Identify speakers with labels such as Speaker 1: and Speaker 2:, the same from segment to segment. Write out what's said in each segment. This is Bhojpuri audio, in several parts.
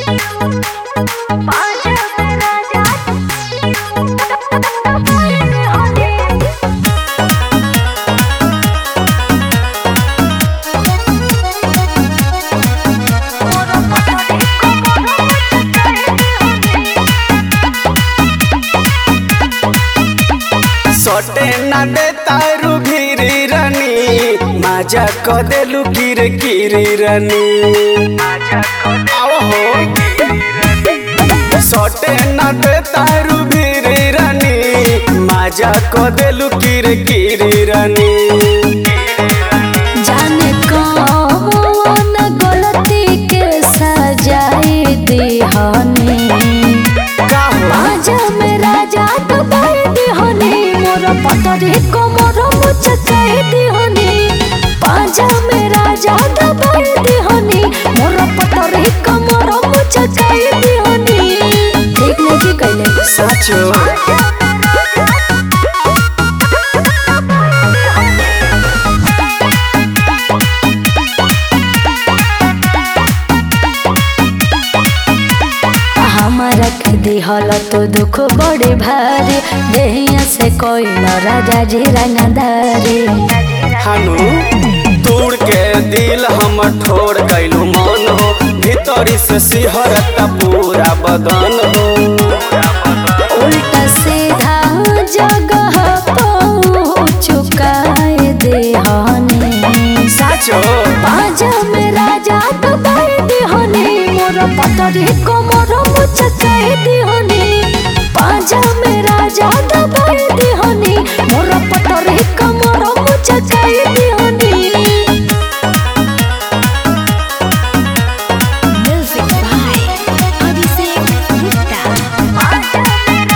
Speaker 1: सटे ना दे तारू घिरी रनी माजा क देलू किर किरी रनी आओ हो सटे ना दे तारू घिरी रनी माजा क देलू किर किरी रनी
Speaker 2: जाने कौन गलती के सजाए दिहनी
Speaker 1: का हो
Speaker 2: आजा मेरा जात बाई दिहनी मोर पतरी को मोर मुचकाए दिहनी पाजा मेरा जात बाई दिहनी मोर पतरी को मोर मुचकाए दिहनी ठीक नहीं कहले
Speaker 1: साचो
Speaker 2: हमारा के दिहल तो दुख बड़े भारी देहिया से कोई न राजा जी रंगदारी
Speaker 1: हानु तोड़ के दिल हम ठोर कैलू मन हो भीतरी से सिहरता पूरा बदन हो
Speaker 2: उल्टा सीधा जगह चुकाए देहनी
Speaker 1: साचो
Speaker 2: पाजा में राजा तो बाई दिहनी मोर पतरी को मोर मुचकाए दिहनी पाजा में राजा तो बाई दिहनी मोर पतरी को मोर मुचकाए दिहनी Music by Abhishek Gupta.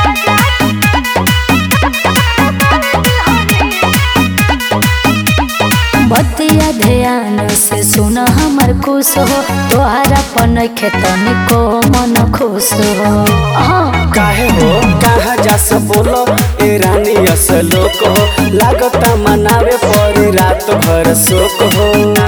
Speaker 2: बतिया ध्यान से सुन हमर खुश हो तोहरा पन खेतन को मन खुश हो हाँ
Speaker 1: काहे हो कहाँ जा से बोलो ए रानी असलोक हो लागता मनावे पर रात भर शोक हो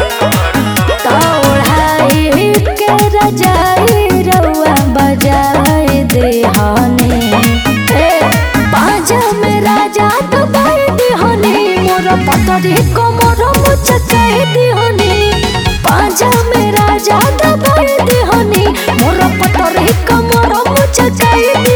Speaker 2: तोड़ाई के रजाई रउआ बजाए देहनी ए पाजा में राजा तो बाई दिहनी मोर पतरी को मोर मुचकाए दिहनी पाजा में राजा तो बाई दिहनी मोर पतरी को मोर मुचकाए